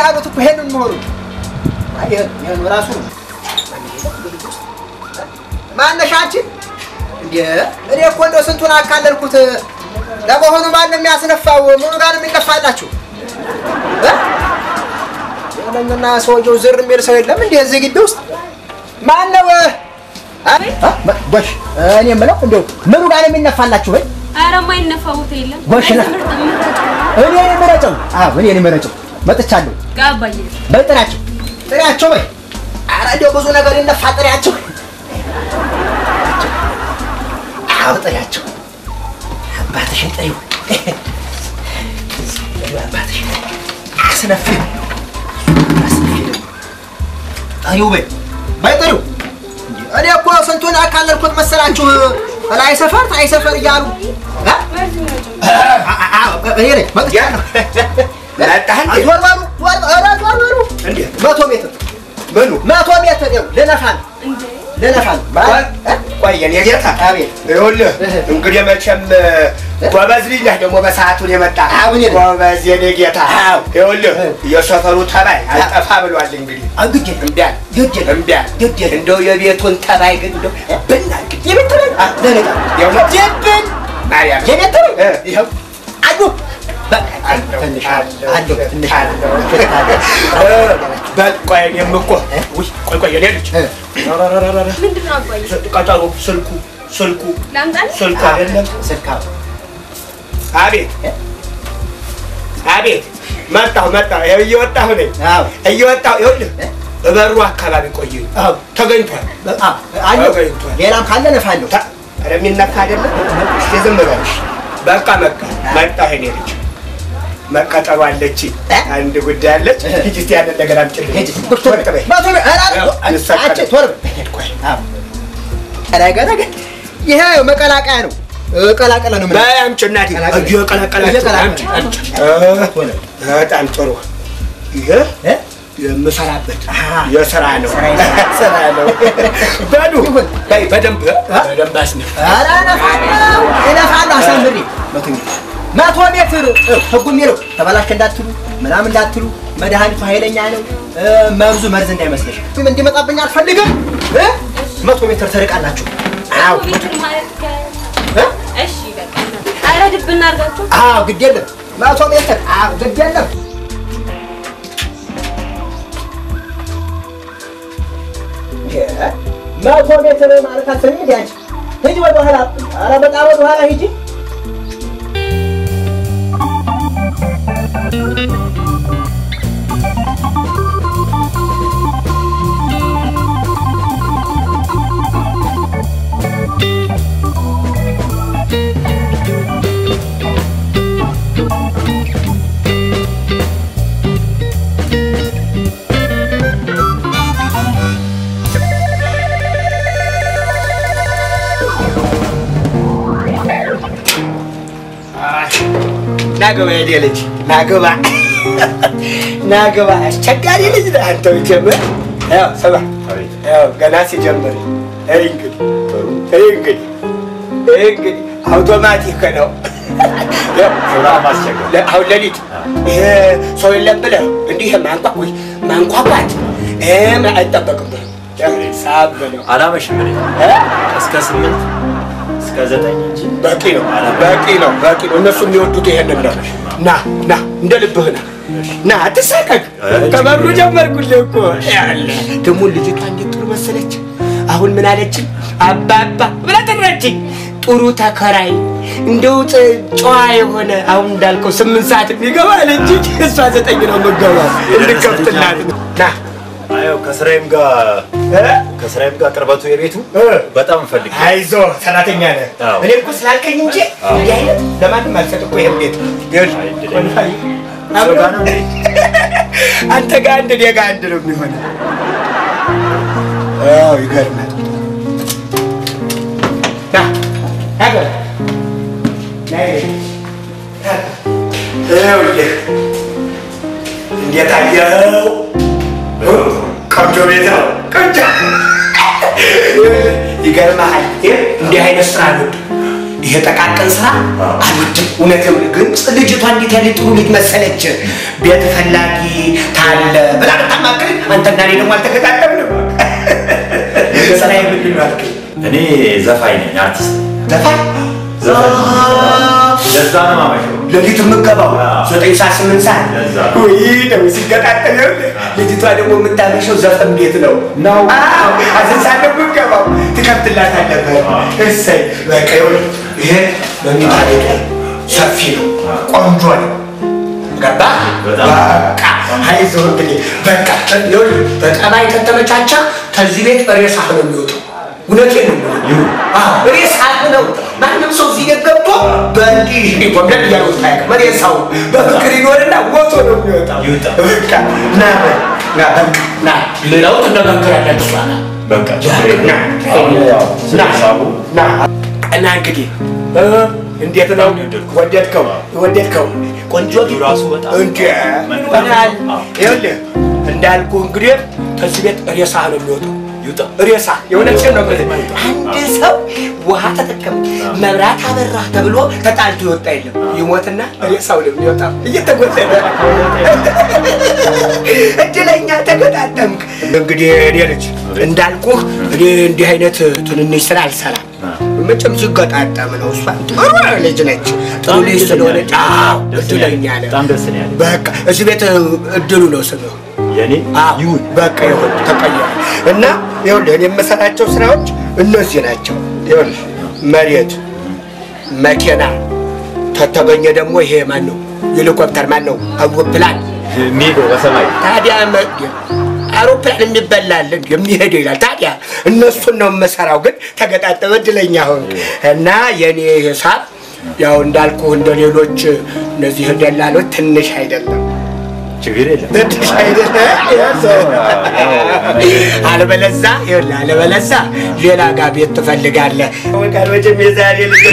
ያሉት እኮ ይሄንን መሆኑ ይህን ራሱ ነው። ማነሻችን እንደ እኔ እኮ እንደው ስንቱን አካለልኩት። ለመሆኑ ማን ነው የሚያስነፋው? ምኑ ጋር ነው የሚነፋላችሁ? የለኝና ሰውየው ዝር የሚል ሰው የለም እንዲህ እዚህ ግቢ ውስጥ ማን ነው? ጎሽ እኔ የምለው እንደው ምኑ ጋር ነው የሚነፋላችሁ? ወይ ኧረ የማይነፋ ቦታ የለም። ጎሽ ነው። እኔ ነኝ የምረጨው። አዎ እኔ ነኝ የምረጨው። መጥቻለሁ። ጋባዬ በይ ጥሪያቸው፣ ጥሪያቸው በይ። ኧረ እንደው ብዙ ነገር ይነፋ ጥሪያቸው። አዎ ጥሪያቸው። አባትሽን ጥሪው፣ አባትሽን አስነፊው፣ አስነፊው። ጥሪው በይ፣ በይ ጥሪው። እኔ እኮ ስንቱን አካለልኩት መሰላችሁ? ላይ ሰፈር ታይ ሰፈር እያሉ እ? ይሄ ነኝ መጥቻለሁ። መጣህ እንዴ? ዞር በሉ ዞር በሉ፣ ኧረ ዞር በሉ። እንዴት? መቶ ሜትር ምኑ? መቶ ሜትር ይኸው ልነፋ ነው ልነፋ ነው። እ? ቆይ የኔ ጌታ አቤት ይኸውልህ እንግዲህ መቼም ጎበዝ ልጅ ነህ ደግሞ በሰዓቱን የመጣ አዎ፣ እኔ ነኝ። ጎበዝ የኔ ጌታ አዎ። ይኸውልህ እ። የሰፈሩ ተባይ አልጠፋ ብሏል እንግዲህ ግድ የለም እምቢ አለ ግድ የለም እምቢ አለ ግድ የለም እንደው የቤቱን ተባይ ግን እንደው ብናግድ የቤት ተበል ደነቃ የእውነት? የብን ማርያም የቤት ተበል እ። ይኸው አሉ በቃ አለው፣ ትንሽ አለው፣ አለው ትንሽ አለው። አለው እ፣ በል ቆይ እኔም እኮ ውይ ቆይ ቆይ የኔ ልጅ እ። ረረረረረ፣ ምንድን ነው አባዬ? ቀጠሮ ስልኩ ስልኩ ላምጣልህ? ስልኩ አይደለም ስልካ አቤት አቤት መጣሁ መጣሁ ይኸው እየወጣሁ ነኝ አዎ እየወጣሁ ይኸውልህ እበሩ አካባቢ ቆይ አዎ ተገኝቷል አዎ አለው ተገኝቷል ሌላም ካለ ነፋለሁ ታ- ኧረ የሚነካ አይደለም እስኪ ዝም በልሽ በቃ መጣ መጣሁ የኔ ልጅ መቀጠሩ አለች አንድ ጉዳይ አለች ሂጂ እስኪ ያንን ነገር አምጪልኝ ሂጂ ቁጭ በል በይ። መቶ ሜ- ኧረ ያው አንሰቀልም። አንቺ ቶሎ በይ ቆይ አዎ ረገ ረገ ይሄ መቀላቀያ ነው ቀላቀለ ነው በይ አምጪ እናቴ ቀላቀለ። እየቀላቀላችሁ እየቀላቀለ። አምጪ አምጪ ቶሎ በጣም ጥሩ ይሄ እ? የምሰራበት አሃ። የስራ ነው ስራ ይሰራል። ስራ ነው በሉ ይሁን። በይ በደንብ በደንብ አስነፍ ኧረ እነፋለሁ እነፋለሁ አሳምሬ መቶ ሜትር መቶ ሜትር እ፣ ህጉ የሚለው ተበላሽ እንዳትሉ ምናምን እንዳትሉ መድኃኒቱ ኃይለኛ ነው እ፣ መርዙ መርዝ እንዳይመስልሽ እንዲመጣብኝ አልፈልግም እ? መቶ ሜትር ትርቃላችሁ አዎ ቤቱን ማለት ከ- እ? እሺ በቃ ኧረ ድብ እናድርጋቸው። አዎ ግድ የለም መቶ ሜትር አዎ ግድ የለም እ፣ መቶ ሜትር ማለት አትሰሚ እንዲ አንቺ ሂጂ ወደ ኋላ ኧረ በጣም ወደ ኋላ ሂጂ ናገባ የኔ ልጅ ናገባ ናገባ አስቸጋሪ ልጅ ነህ አንተ ጀምር ያው ስማ ያው ገና ሲጀምር ይህ እንግዲህ ይህ እንግዲህ ይህ እንግዲህ አውቶማቲክ ነው ያው ለ- አሁን ሌሊት ይሄ ሰው የለም ብለህ እንዲህ ማንቋቁ ማንቋቋት ይህም አይጠበቅብህም ያው ሳብ ነው አላመሽም እኔ እ? እስከ ስምንት እስከ ዘጠኝ እንጂ በቂ ነው በቂ ነው በቂ ነው እነሱ የሚወዱት ይሄንን ነው ና ና እንደ ልብህ ና ና አትሳቀቅ ከበሩ ጀመርኩልህ እኮ ያለ ደግሞ ልጅቷ እንዴት ጥሩ መሰለች አሁን ምን አለችኝ አባባ ብላ ጠራችኝ ጥሩ ተከራይ እንደው ጥ- ጨዋ የሆነ አሁን እንዳልከው ስምንት ሰዓት የሚገባ አለች እሷ ዘጠኝ ነው የምገባው እንድከፍትላት ነው ና አየው ከስራዬም ጋር እ? ከስራዬም ጋር ቅርበቱ የቤቱ እ? በጣም እንፈልግ አይዞ ሰራተኛ ነህ። አዎ። እኔ እኮ ስላልከኝ እንጂ እንዲህ አይነት ለማንም አልሰጥ እኮ ይሄን ቤት ይኸውልህ፣ አይ፣ እድለኛ። ቆልፋይ፣ ሰው ጋር ነው እንዴ? አንተ ጋር አንድ እኔ ጋር አንድ ነው የሚሆነው። አዎ ይገርማል። ና ና በል። ና ይሄ። ይኸውልህ እንዴት አየኸው? እ? ቆንጆ ቤት ነው። ቆንጆ ይገርምሃል። ይህ እንዲህ አይነት ስራ አልወድም። ይሄ ጠቃቀን ስራ አልወድም። እውነትም ግን ልጅቷ እንዴት ያለ ጥሩ ልጅ መሰለች። ቤት ፈላጊ ታለ ብላ ብታማክረኝ አንተና እኔ ደግሞ አልተገጣጠምንም። ስራ ምንድን ነው አልከኝ? እኔ ዘፋኝ ነኝ፣ አርቲስት ዘፋኝ ዘፋኝ ለዛ ነው የማመሸው። ሌሊት የምገባው አዎ። ዘጠኝ ሰዓት ስምንት ሰዓት ለዛ። ወይ ደግሞ ሲገጣጠም ይኸውልህ፣ ልጅቷ ደግሞ የምታመሸው ዘፈን ቤት ነው ነው። አዎ፣ አስር ሰዓት ነው የምገባው። ትከፍትላታለህ። እሰይ በቃ ይኸውልህ፣ ይሄ መኝታ ቤቱ ሰፊ ነው፣ ቆንጆ ነው። ገባህ? በጣም። በቃ አይዞህ እንግዲህ በቃ ይኸውልህ፣ በጠባይ ከተመቻቸ ከዚህ ቤት ሬሳህ ነው የሚወጣው። እውነቴን ነው የምልህ። ይሁን። አዎ፣ ሬሳህ ነው። ማንም ሰው እዚህ ቤት ገብቶ በእንዲህ ጎብለል እያሉት አያውቅም። ሬሳው በፍቅር ይኖርና ሞቶ ነው የሚወጣው። ይውጣ። በቃ ና በል፣ ና በቃ ና ሌላው ትነጋገራላችሁ በኋላ በቃ ችግር የለም። አሁን ያው ስለሳቡ ና እና እንግዲህ እ እንዴት ነው ወደድከው? ወደድከው? ቆንጆ ልጁ ራሱ በጣም እንደ መልካም ሆናል። ነው። አዎ። ይኸውልህ እንዳልኩ እንግዲህ ከዚህ ቤት ሬሳ ነው የሚወጣው። ይውጣ። ሬሳ የእውነቴን ነው የምልህ። አንድ ሰው ውሃ ተጠቀም መብራት አበራ ተብሎ ተጣልቶ ይወጣ የለም። ይሞትና ሬሳው ነው የሚወጣው እየተጎተተ እድለኛ ተገጣጠምክ። እንግዲህ እኔ ልጅ እንዳልኩህ እኔ እንዲህ አይነት ትንንሽ ስራ አልሰራም። መቼም ሲገጣጠም ነው። እሷ ጥሩ ልጅ ነች። ጥሩ ልጅ ስለሆነች አዎ ደስ እድለኛ ያለኝ፣ ነህ። በጣም ደስ ነው ያለኝ። በቃ እዚህ ቤት እድሉ ነው ስምህ። የኔ አዎ ይሁን በቃ ይሁን ተቀየረ እና ይኸውልህ እኔ የምሰራቸው ስራዎች እነዚህ ናቸው። ይኸውልህ መሬት፣ መኪና ከተገኘ ደግሞ ይሄ ማን ነው ሄሊኮፕተር ማን ነው አውሮፕላን የሚሄደው በሰማይ ታዲያ መ- አውሮፕላን የሚበላል የሚሄደው ይላል። ታዲያ እነሱን ነው የምሰራው። ግን ተገጣጠመ እድለኛ ሆን እና የኔ ሂሳብ ያው እንዳልኩ እንደ ሌሎች እነዚህ ደላሎች ትንሽ አይደለም ችግር የለም። ትንሽ አይደለም። አለበለዛ ይኸውልህ፣ አለበለዛ ሌላ ጋር ቤት ትፈልጋለህ። ወቃል መቼም የዛሬ ልጅ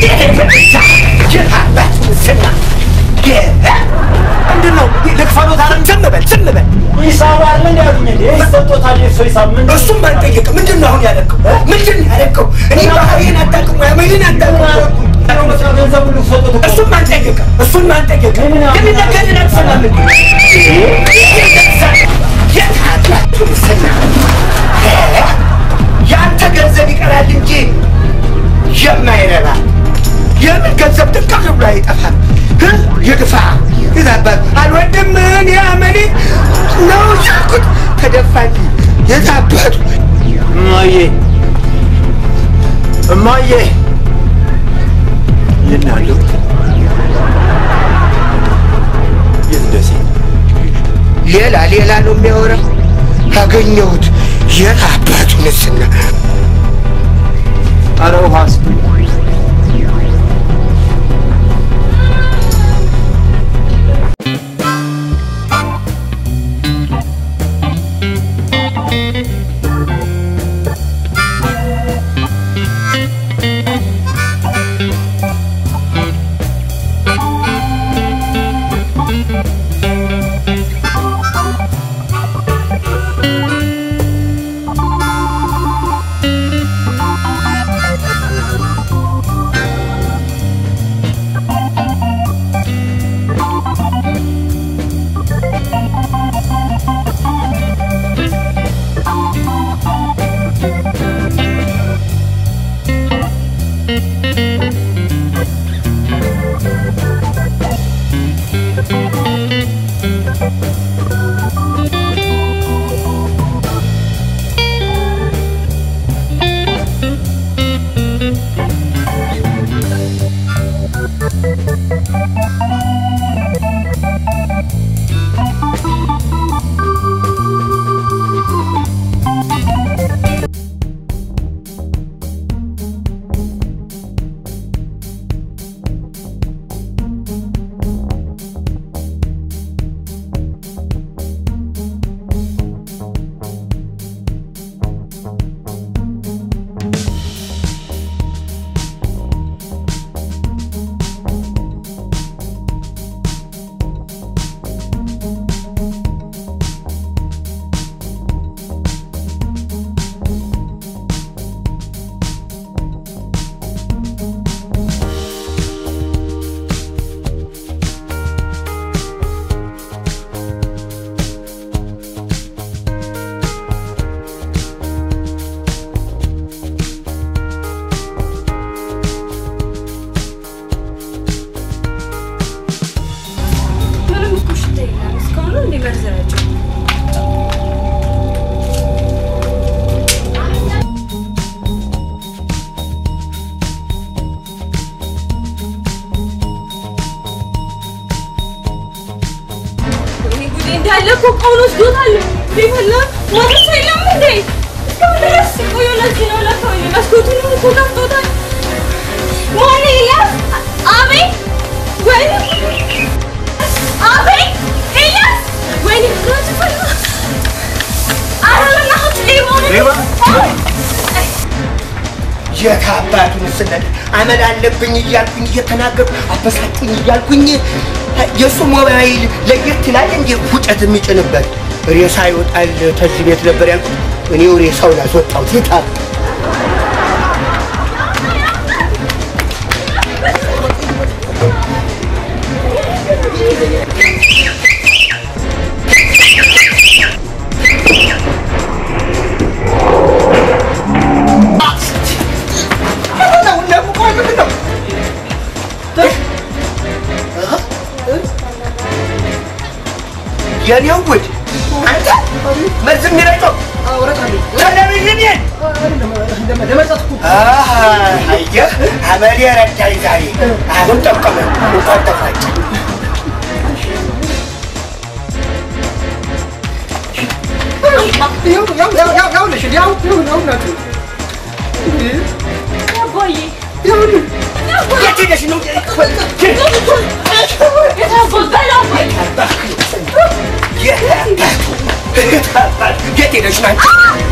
ምንድን ነው ልክፈሎት አለ። ዝም በል ዝም በል ሂሳብ አለ እንዲ ያሉኝ እንዴ ይሰጦታል። የእሱ ሂሳብ ምን እሱም ባልጠየቅ ምንድን ነው አሁን ያለቀው? ምንድን ነው ያለቀው? እኔ ባህሪን አታውቅም ወይ አመሌን አታውቅም? ገንዘብ ሁሉ ሰጦት እኮ እሱም አልጠየቀ እሱም አልጠየቀ የሚነገርን አትሰማም እንዴ? የት አላችሁ ምስና ያንተ ገንዘብ ይቀራል እንጂ የማይረባ የምን ገንዘብ ጥቅም ብሎ አይጠፋም። ግን ይግፋ ይዛባት አልወድም እኔ አመሌ ነው ያልኩት ተደፋልኝ የዛበቱ እማዬ እማዬ ልናለሁ የት ደሴ ሌላ ሌላ ነው የሚያወራው። አገኘሁት የት አባቱ ንስና ኧረ ውሃስ ♪ እንዳለ እኮ እቃውን ወስዶታል። ቢፈላ ማንም ሰው የለም እንዴ? እስካሁን ድረስ ቆየሁ። ለዚህ ነው ለካ ወይኔ መስኮቱንም እኮ ከፍቶታል። ማን ኤልያስ? አቤት! ወይኔ አቤት! ኤልያስ! ወይኔ ፍራሽ ፈላ። ኧረ በእናትህ ሌባ ነው። ሌባ? አዎ። የት አባቱን ስነት አመል አለብኝ እያልኩኝ እየተናገርኩ አበሳጩኝ እያልኩኝ የእሱ ሞባይል ለየት ይላል እንጂ ሁጨት የሚጭንበት ሬሳ ይወጣል። ተዚህ ቤት ነበር ያልኩት እኔው ሬሳውን አስወጣሁት። የት አባ የኔው ውድ አንተ መርዝ የሚረጨው ቴሌቪዥን አየህ፣ አመሌ ረዳኝ ዛሬ። አሁን ጠቀመ እንኳን ተፋጭ አባዬ የት ሄደሽ ነው? የት ሄደሽ ነው?